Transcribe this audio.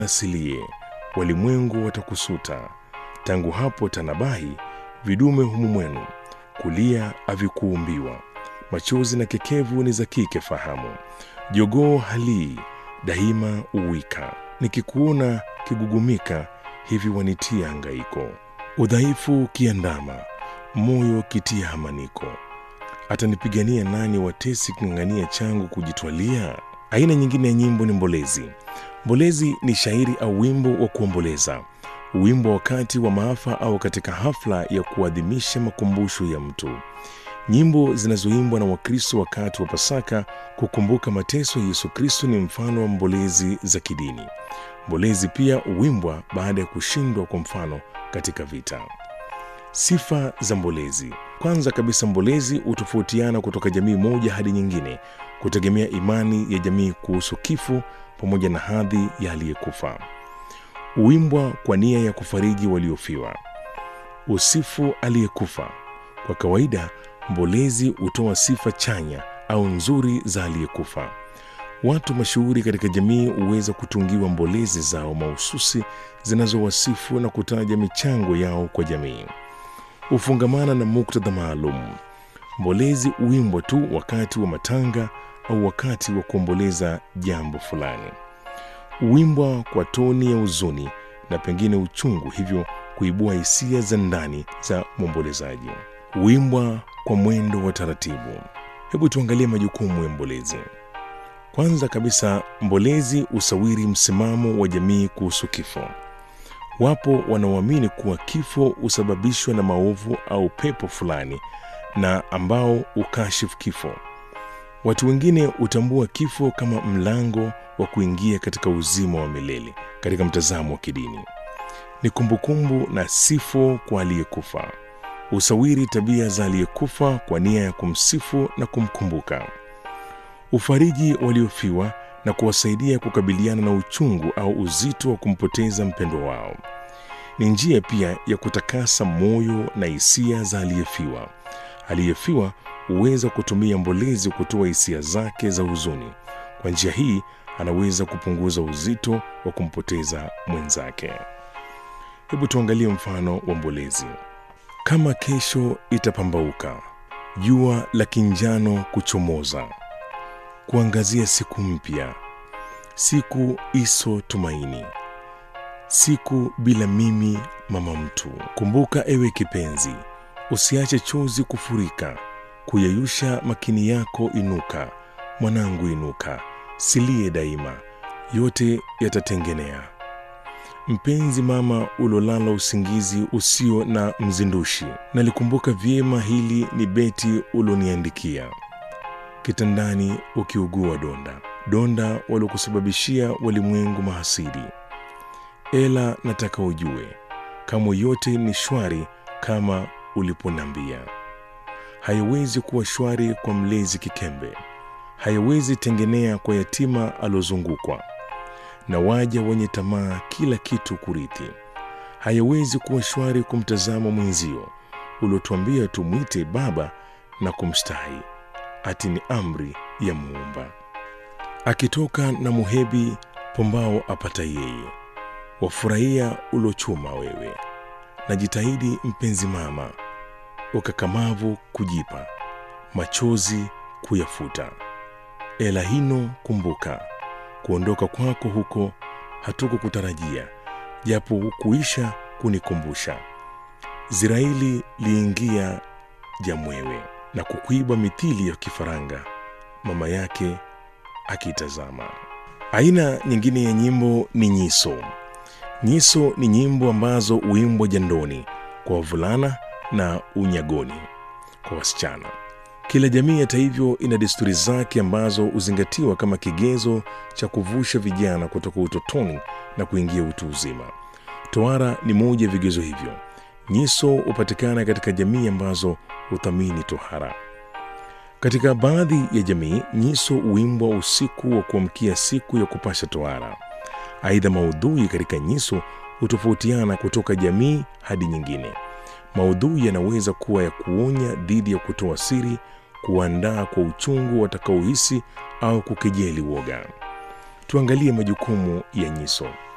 asilie, walimwengu watakusuta. Tangu hapo tanabahi, vidume humu mwenu, kulia havikuumbiwa, machozi na kekevu ni za kike fahamu. Jogoo halii daima uwika, nikikuona kigugumika, hivi wanitia hangaiko. Udhaifu kiandama, moyo kitia hamaniko, atanipigania nani watesi king'ang'ania changu kujitwalia? Aina nyingine ya nyimbo ni mbolezi. Mbolezi ni shairi au wimbo wa kuomboleza, wimbo wakati wa maafa au katika hafla ya kuadhimisha makumbusho ya mtu. Nyimbo zinazoimbwa na Wakristo wakati wa Pasaka kukumbuka mateso ya Yesu Kristo ni mfano wa mbolezi za kidini. Mbolezi pia huimbwa baada ya kushindwa, kwa mfano katika vita. Sifa za mbolezi. Kwanza kabisa, mbolezi hutofautiana kutoka jamii moja hadi nyingine kutegemea imani ya jamii kuhusu kifo pamoja na hadhi ya aliyekufa. Huimbwa kwa nia ya kufariji waliofiwa. Usifu aliyekufa. Kwa kawaida, mbolezi hutoa sifa chanya au nzuri za aliyekufa. Watu mashuhuri katika jamii huweza kutungiwa mbolezi zao mahususi zinazowasifu na kutaja michango yao kwa jamii. Hufungamana na muktadha maalum. Mbolezi huimbwa tu wakati wa matanga au wakati wa kuomboleza jambo fulani. Huimbwa kwa toni ya huzuni na pengine uchungu, hivyo kuibua hisia za ndani za mwombolezaji. Huimbwa kwa mwendo wa taratibu. Hebu tuangalie majukumu ya mbolezi. Kwanza kabisa, mbolezi husawiri msimamo wa jamii kuhusu kifo. Wapo wanaoamini kuwa kifo husababishwa na maovu au pepo fulani na ambao hukashifu kifo. Watu wengine hutambua kifo kama mlango wa kuingia katika uzima wa milele. Katika mtazamo wa kidini, ni kumbukumbu na sifo kwa aliyekufa. Husawiri tabia za aliyekufa kwa nia ya kumsifu na kumkumbuka. Ufariji waliofiwa na kuwasaidia kukabiliana na uchungu au uzito wa kumpoteza mpendwa wao. Ni njia pia ya kutakasa moyo na hisia za aliyefiwa. Aliyefiwa huweza kutumia mbolezi kutoa hisia zake za huzuni. Kwa njia hii anaweza kupunguza uzito wa kumpoteza mwenzake. Hebu tuangalie mfano wa mbolezi. Kama kesho itapambauka, jua la kinjano kuchomoza, kuangazia siku mpya, siku iso tumaini, siku bila mimi mama mtu. Kumbuka ewe kipenzi, usiache chozi kufurika, kuyeyusha makini yako inuka, mwanangu inuka, silie daima, yote yatatengenea. Mpenzi mama, ulolala usingizi usio na mzindushi, nalikumbuka vyema hili ni beti uloniandikia kitandani ukiugua donda donda waliokusababishia walimwengu mahasidi. Ela nataka ujue kamwe yote ni shwari kama uliponambia. Haiwezi kuwa shwari kwa mlezi kikembe, haiwezi tengenea kwa yatima alozungukwa na waja wenye tamaa kila kitu kurithi. Haiwezi kuwa shwari kumtazama mwenzio uliotuambia tumwite baba na kumstahi ati ni amri ya Muumba. Akitoka na muhebi pombao apata yeye, wafurahia ulochuma wewe. Najitahidi mpenzi mama, ukakamavu kujipa, machozi kuyafuta. Ela hino kumbuka, kuondoka kwako huko hatukukutarajia, japo hukuisha kunikumbusha. Ziraili liingia jamwewe na kukuiba mithili ya kifaranga, mama yake akitazama. Aina nyingine ya nyimbo ni nyiso. Nyiso ni nyimbo ambazo huimbwa jandoni kwa wavulana na unyagoni kwa wasichana. Kila jamii hata hivyo ina desturi zake ambazo huzingatiwa kama kigezo cha kuvusha vijana kutoka utotoni na kuingia utu uzima. Tohara ni moja ya vigezo hivyo. Nyiso hupatikana katika jamii ambazo huthamini tohara. Katika baadhi ya jamii, nyiso huimbwa usiku wa kuamkia siku ya kupasha tohara. Aidha, maudhui katika nyiso hutofautiana kutoka jamii hadi nyingine. Maudhui yanaweza kuwa ya kuonya dhidi ya kutoa siri, kuandaa kwa uchungu watakaohisi au kukejeli woga. Tuangalie majukumu ya nyiso.